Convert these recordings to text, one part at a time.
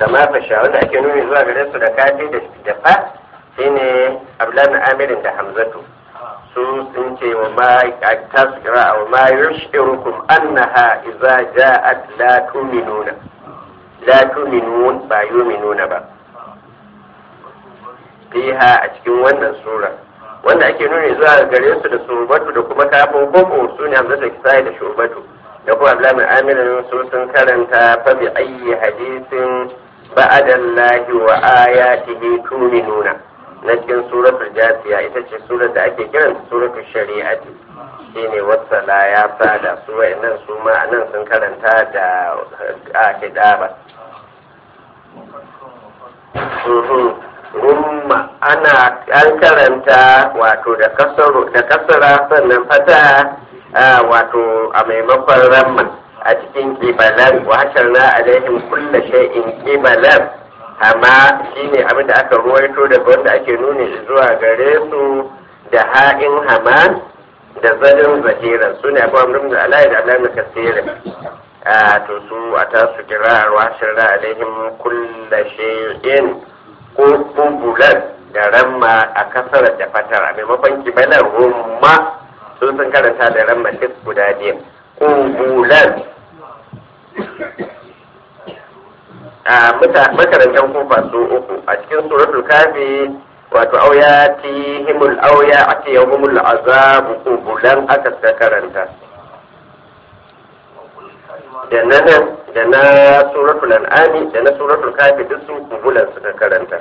kama fasha wanda ake nuni zuwa gare su da kafi da fa shine abdullahi amirin da hamzatu su sun ce wa ma ta su kira wa ma yushirukum annaha idza ja'at la tu'minuna la tu'minun ba yu'minuna ba fiha a cikin wannan sura wanda ake nuni zuwa gare su da surbatu da kuma kafin koko su ne hamzatu kisai da shurbatu da kuma abdullahi amirin su sun karanta fa bi ayyi hadisin ba'adallahi wa ayatihi tu'minuna na cikin suratul jasiya ita ce surar da ake kiran suratul shari'ati shine wasala ya sada su wa'annan su ma nan sun karanta da akidaba rumma ana an karanta wato da kasaro da kasara sannan fata wato a maimakon ramma a cikin kibalan wa hasharna alaihim kulla shay'in kibalan amma shine abin da aka ruwaito daga wanda ake nuni zuwa gare su da ha'in hama da zalin zahiran su ne abu amrin da alayi da alayi kasirin a to su a tasu kira'ar washin alaihim kulla shay'in ko kumbulan da ramma a kasar da fatar a maimakon kibalar rumma sun sun karanta da ramma duk guda biyu kumbulan a makarantar kofa su uku a cikin suratul kafi wato auya ti himul auya a ce yahumul azabu kubulan aka suka karanta da na nan da na suratul an'ami da na suratul kafi duk sun kubulan suka karanta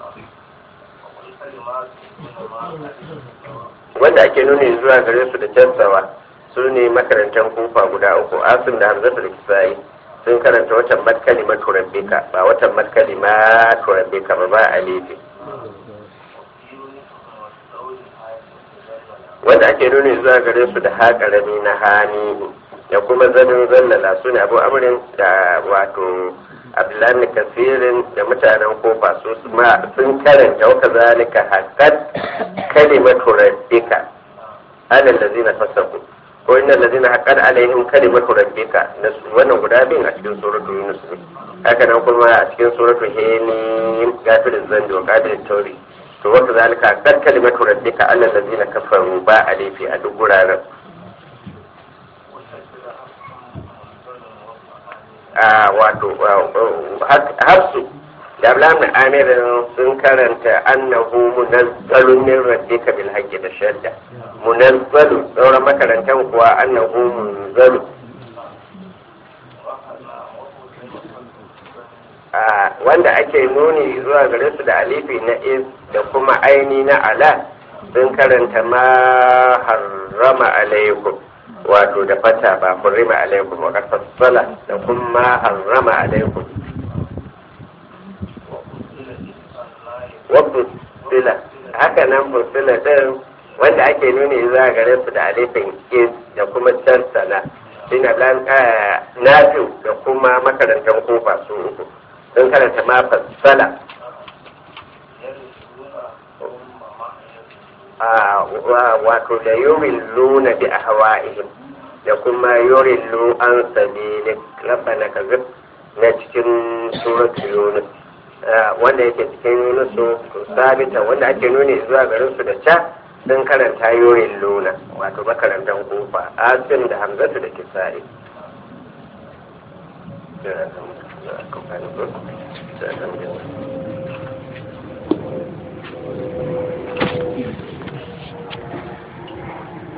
wanda ake nuni zuwa gare su da cansawa su ne makarantar kofa guda uku asim da hamzatul kisa'i sun karanta watan matkali maturabbika ba watan matkali maturabbika ba ba alifi wanda ake nuni zuwa gare su da haƙarami na hani da kuma zanin zallala su ne abu amurin da wato abdullahi kasirin da mutanen kofa su sun karanta waka zalika haƙƙat kalimatu rabbika alal ladzina fasaku ko inna allazina haqqat alaihim kalimatu rabbika wannan guda biyun a cikin suratul yunus ne haka nan kuma a cikin suratul hemim gafirin zandi wa qadir tauri to wata zalika haqqat kalimatu rabbika alal ladzina kafaru ba alifi a duk guraren a wato hafsu da ablamin amirin sun karanta annahu munazzalun min rabbika bil haqqi da shadda munazzalu sauran makarantar kuwa annahu munzalu wanda ake nuni zuwa gare su da alifi na is da kuma aini na ala sun karanta ma harrama alaikum wato da fata ba hurrima alaikum wa fassala da kuma harrama alaikum wa fussila haka nan fussila din wanda ake nuni za gare su da alifin is da kuma tarsala shine nafi da kuma makarantar kofa su uku sun karanta ma fassala wato da yurin luna bi ahwa'ihim da kuma yurin lu an sabili rabbana kazib na cikin suratul yunus wanda yake cikin yunusu sabita wanda ake nuni zuwa garin su da ca sun karanta yoyin luna wato makarantar kofa asim da hamzatu da kisa'i Thank you.